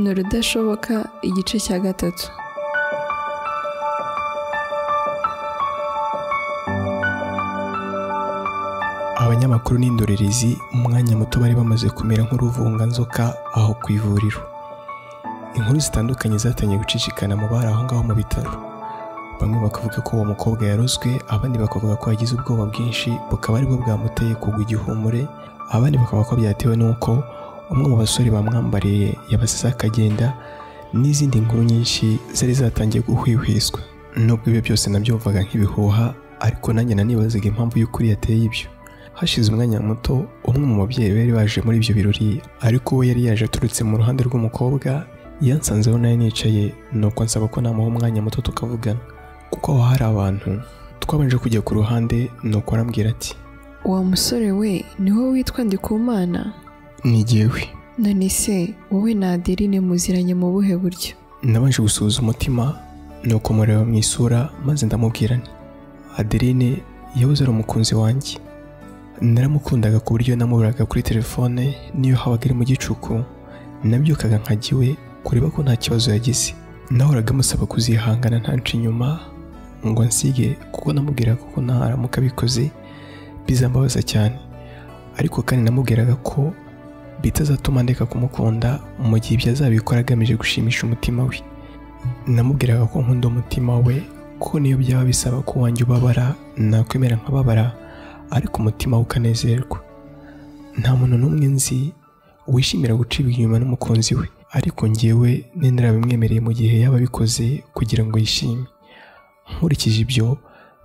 ni urudashoboka igice cya gatatu abanyamakuru n'indorerezi mu mwanya muto bari bamaze kumera nk'uruvunganzoka aho ku ivuriro inkuru zitandukanye zatangiye gucicikana mu bari aho ngaho mu bitaro bamwe bakavuga ko uwo mukobwa yarozwe abandi bakavuga ko yagize ubwoba bwinshi bukaba aribwo bwamuteye kugwa igihumure abandi bakavuga ko byatewe n'uko umwe mu basore bamwambariye yabasize akagenda n'izindi nkuru nyinshi zari zatangiye guhwihwiswa nubwo ibyo byose nabyumvaga nk'ibihuha ariko nanjye nanibazaga impamvu y'ukuri yateye ibyo hashize umwanya muto umwe mu babyeyi bari baje muri ibyo birori ariko we yari yaje aturutse mu ruhande rw'umukobwa yansanzeho nawe nicaye nuko nsaba ko namuha umwanya muto tukavugana kuko aho hari abantu twabanje kujya ku ruhande nuko arambwira ati uwo musore we ni wowe witwa ndikumana ni jyewe none se wowe na adeline muziranye mu buhe buryo nabanje gusuhuza umutima nuko mureba mu isura maze ndamubwira nti adeline yahoze ari umukunzi wanjye naramukundaga ku buryo namuburaga kuri telefone niyo habaga iri mu gicuku nabyukaga nkajya iwe kureba ko nta kibazo yagize nahoraga amusaba kuzihangana ntanca inyuma ngo nsige kuko namubwiraga ko ntaramuka abikoze bizambabaza cyane ariko kandi namubwiraga ko bitazatuma ndeka kumukunda mu gihe ibyo azabikora agamije gushimisha umutima we namubwiraga ko nkunda umutima we ko niyo byaba bisaba ko wanjye ubabara nakwemera nkababara ariko umutima we ukanezerwa nta muntu n'umwe nzi wishimira gucibwa inyuma n'umukunzi we ariko njyewe nendera bimwemereye mu gihe yaba abikoze kugira ngo yishime nkurikije ibyo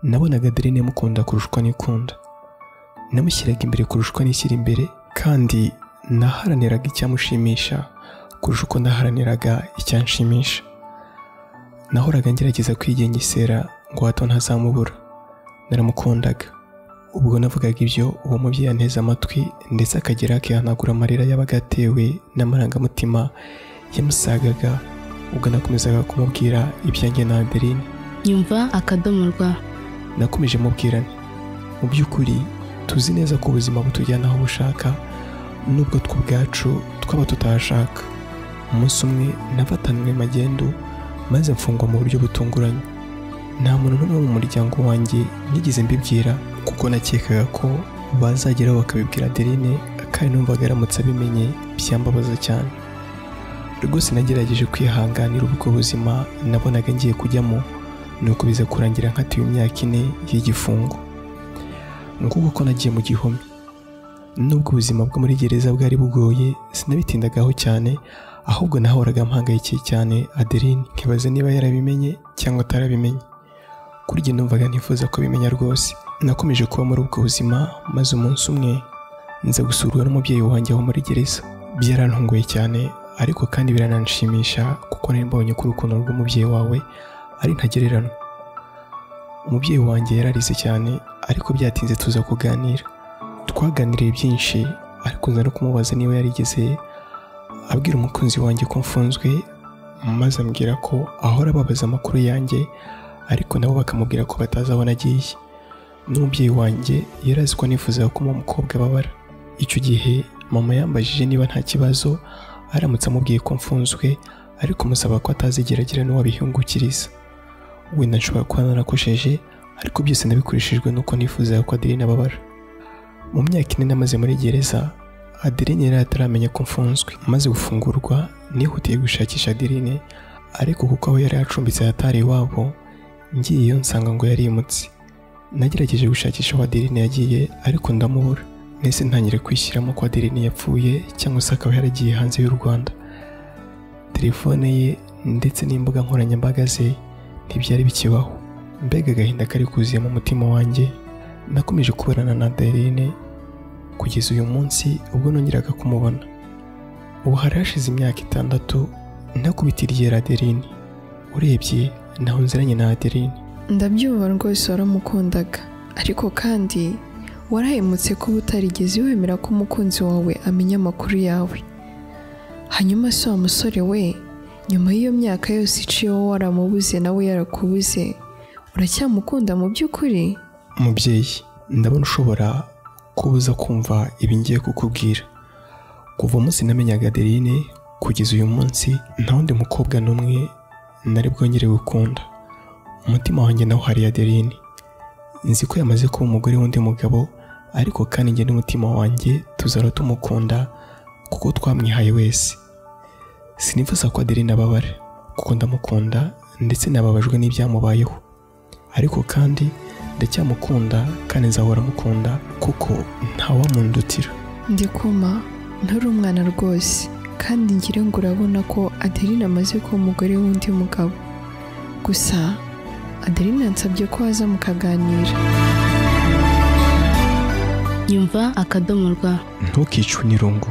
nabonaga adeline mukunda kurushwa n'ikunda namushyiraga imbere kurushwa n'ishyira imbere kandi naharaniraga icyamushimisha kurusha uko naharaniraga icyanshimisha nahoraga ngerageza kwigengesera ngo hato ntazamubura naramukundaga ubwo navugaga ibyo uwo mubyeyi anteze amatwi ndetse akagera akihanagura amarira yabaga atewe n'amarangamutima yamusagaga ubwo nakomezaga kumubwira ibyanjye na adeline nyumva akadomo rwa nakomeje mubwira nti mu by'ukuri tuzi neza ko ubuzima butujyana aho bushaka nubwo twe ubwacu twaba tutahashaka umunsi umwe nafatanywe magendu maze mfungwa mu buryo butunguranye nta muntu n'umwe mu muryango wanjye nigeze mbibwira kuko nakekaga ko bazageraho bakabibwira adeline kandi numvaga aramutse abimenye byambabaza cyane rwose nagerageje kwihanganira ubwo buzima nabonaga ngiye kujyamo nuko biza kurangira nkatiwe imyaka ine y'igifungo nguko ko nagiye mu gihome nubwo ubuzima bwo muri gereza bwari bugoye sinabitindagaho cyane ahubwo nahoraga mpangayikiye cyane adeline nkibaza niba yarabimenye cyangwa atarabimenye kuri njye numvaga ntifuza kubimenya rwose nakomeje kuba muri ubwo buzima maze umunsi umwe nza gusurwa n'umubyeyi wanjye wo muri gereza byarantunguye cyane ariko kandi birananshimisha kuko nari mbonye ko urukundo rw'umubyeyi wawe ari ntagererano umubyeyi wanjye yararize cyane ariko byatinze tuza kuganira twaganiriye byinshi ariko nza no kumubaza niba yarigeze abwira umukunzi wanjye ko mfunzwe maze ambwira ko ahora ababaza amakuru yanjye ariko nabo bakamubwira ko batazi aho nagiye n'umubyeyi wanjye yari azi ko nifuzaga ko uwo mukobwa ababara icyo gihe mama yambajije niba nta kibazo aramutse amubwiye ko mfunzwe ariko musaba ko atazigeragira n'uwabihingukiriza wenda nshobora kuba narakosheje ariko byose nabikoreshejwe n'uko nifuzaga ko adeline ababara mu myaka ine namaze muri gereza adeline yari ataramenya ko mfunzwe maze gufungurwa nihutiye gushakisha adeline ariko kuko aho yari acumbitse hatari iwabo ngiyeyo nsanga ngo yarimutse nagerageje gushakisha aho adeline yagiye ariko ndamubura mbese ntangire kwishyiramo ko adeline yapfuye cyangwa se akaba yaragiye hanze y'u rwanda telefone ye ndetse n'imbuga nkoranyambaga ze ntibyari bikibaho mbega agahinda kari kuzuye mu mutima wanjye nakomeje kuburana na adeline kugeza uyu munsi ubwo nongeraga kumubona ubu hari hashize imyaka itandatu nakubitiriye adeline urebye ntaho nziranye na adeline ndabyumva rwose waramukundaga ariko kandi warahemutse kuba utarigeze wemera ko umukunzi wawe amenya amakuru yawe hanyuma si wa musore we nyuma y'iyo myaka yose iciyeho waramubuze nawe yarakubuze uracyamukunda mu by'ukuri mubyeyi ndabona ushobora kubuza kumva ibi ngiye kukubwira kuva umunsi namenyaga adeline kugeza uyu munsi nta wundi mukobwa n'umwe nari bwongere gukunda umutima wanjye nawo hari adeline nzi ko yamaze kuba umugore w'undi mugabo ariko kandi njye n'umutima wanjye tuzara tumukunda kuko twamwihaye wese sinifuza ko adeline ababara kuko ndamukunda ndetse nababajwe n'ibyamubayeho ariko kandi ndacyamukunda kandi nzahora mukunda kuko ntawamundutira ndikuma ntari umwana rwose kandi ngira ngo urabona ko adeline amaze kuba umugore w'undi mugabo gusa adeline yansabye ko waza mukaganira yumva akadomo rwa ntukicwe n'irungu